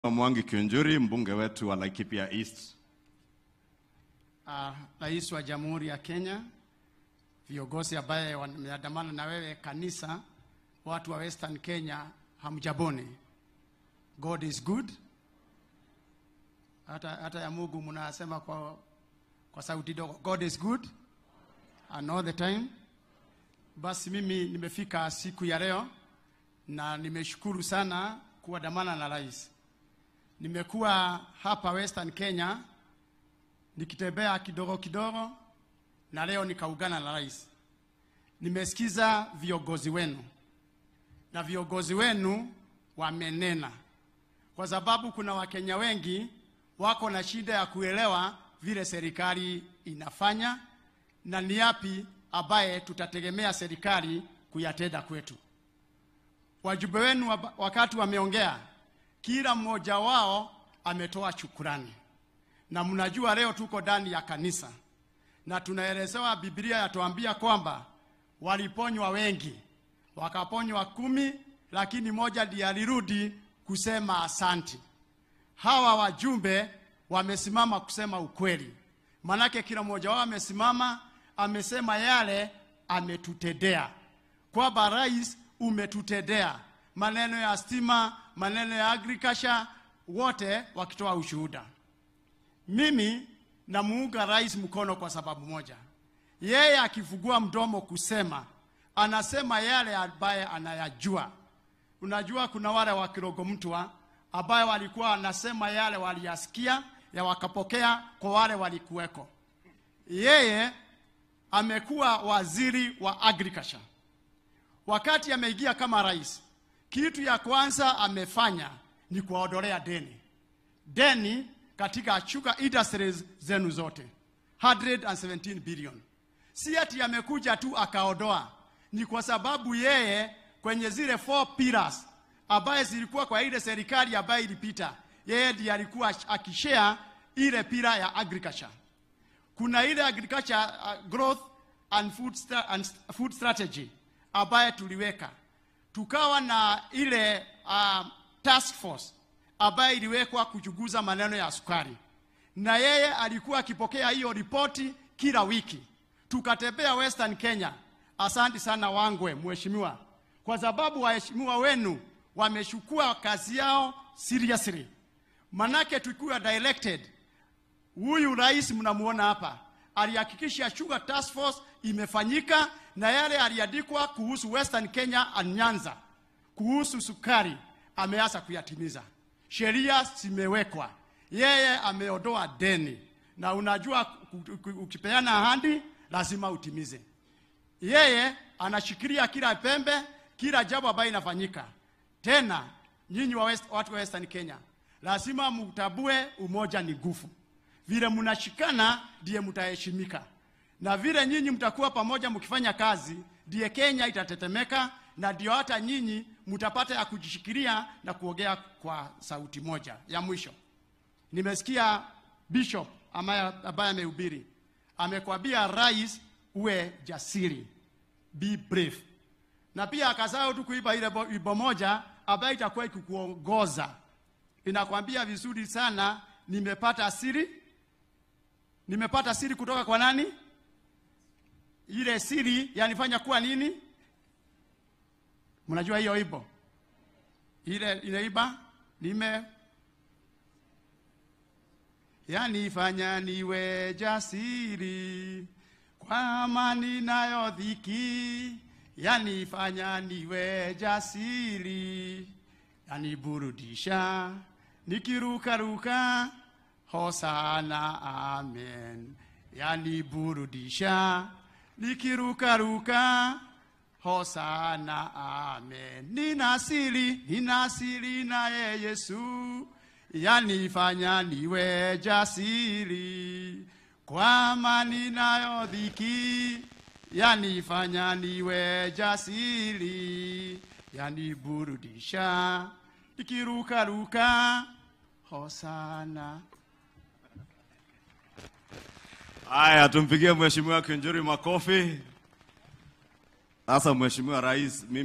Mwangi Kiunjuri, mbunge wetu wa Laikipia East. uh, Rais wa Jamhuri ya Kenya, viongozi ambaye wameandamana na wewe kanisa, watu wa Western Kenya, hamjaboni. God is good. Hata, hata ya Mungu mnasema kwa, kwa sauti dogo, God is good and all the time. Basi mimi nimefika siku ya leo na nimeshukuru sana kuandamana na rais. Nimekuwa hapa Western Kenya nikitembea kidogo kidogo, na leo nikaungana na rais. Nimesikiza viongozi wenu na viongozi wenu wamenena, kwa sababu kuna Wakenya wengi wako na shida ya kuelewa vile serikali inafanya na ni yapi ambaye tutategemea serikali kuyatenda kwetu. Wajumbe wenu waba- wakati wameongea, kila mmoja wao ametoa shukurani na mnajua leo tuko ndani ya kanisa na tunaelezewa, Biblia yatuambia kwamba waliponywa wengi, wakaponywa kumi, lakini moja ndiye alirudi kusema asanti. Hawa wajumbe wamesimama kusema ukweli, manake kila mmoja wao amesimama, amesema yale ametutendea, kwamba rais, umetutendea maneno ya stima, maneno ya agriculture, wote wakitoa ushuhuda. Mimi namuunga rais mkono kwa sababu moja, yeye akifungua mdomo kusema, anasema yale ambaye anayajua. Unajua, kuna wale wa Kirogo Mtwa ambaye walikuwa wanasema yale waliyasikia ya wakapokea kwa wale walikuweko. Yeye amekuwa waziri wa agriculture. Wakati ameingia kama rais, kitu ya kwanza amefanya ni kuwaondolea deni deni katika sugar industries zenu zote 117 billion. Si ati amekuja tu akaondoa, ni kwa sababu yeye kwenye zile four pillars ambaye zilikuwa kwa ile serikali ambayo ilipita, yeye ndiye alikuwa akishare ile pila ya agriculture. Kuna ile agriculture uh, growth and food, stra and food strategy ambaye tuliweka, tukawa na ile uh, task force ambaye iliwekwa kuchunguza maneno ya sukari, na yeye alikuwa akipokea hiyo ripoti kila wiki. Tukatembea Western Kenya. Asante sana Wangwe, mheshimiwa, kwa sababu waheshimiwa wenu wameshukua kazi yao seriously. Manake tukiwa directed, huyu rais mnamuona hapa alihakikisha Sugar Task Force imefanyika na yale aliandikwa kuhusu Western Kenya and Nyanza kuhusu sukari ameanza kuyatimiza. Sheria zimewekwa, yeye ameondoa deni, na unajua ku- ku- ukipeana ahadi lazima utimize. Yeye anashikilia kila pembe, kila jambo ambayo inafanyika. Tena nyinyi wa West, watu wa Western Kenya lazima mtabue umoja ni nguvu. Vile mnashikana ndiye mtaheshimika, na vile nyinyi mtakuwa pamoja mkifanya kazi, ndiye Kenya itatetemeka, na ndio hata nyinyi mtapata ya kujishikilia na kuongea kwa sauti moja. Ya mwisho, nimesikia bishop ambaye ambaye amehubiri amekwambia rais uwe jasiri, be brave, na pia akasahau tu kuiba ile bo- wimbo moja ambayo itakuwa ikikuongoza. Inakwambia vizuri sana, nimepata siri, nimepata siri kutoka kwa nani? Ile siri yanifanya kuwa nini? Mnajua hiyo wimbo ile inaiba nime yanifanya niwe jasiri kwa amani nayo dhiki, yanifanya niwe jasiri, yaniburudisha nikirukaruka, hosana amen, yaniburudisha nikirukaruka Hosana, amen. Nina siri, nina siri naye Yesu, yanifanya niwe jasiri. Kwa amani nayo dhiki, yanifanya niwe jasiri, yaniburudisha nikirukaruka. Hosana. Haya, tumpigie Mheshimiwa Kiunjuri makofi. Sasa Mheshimiwa Rais, mimi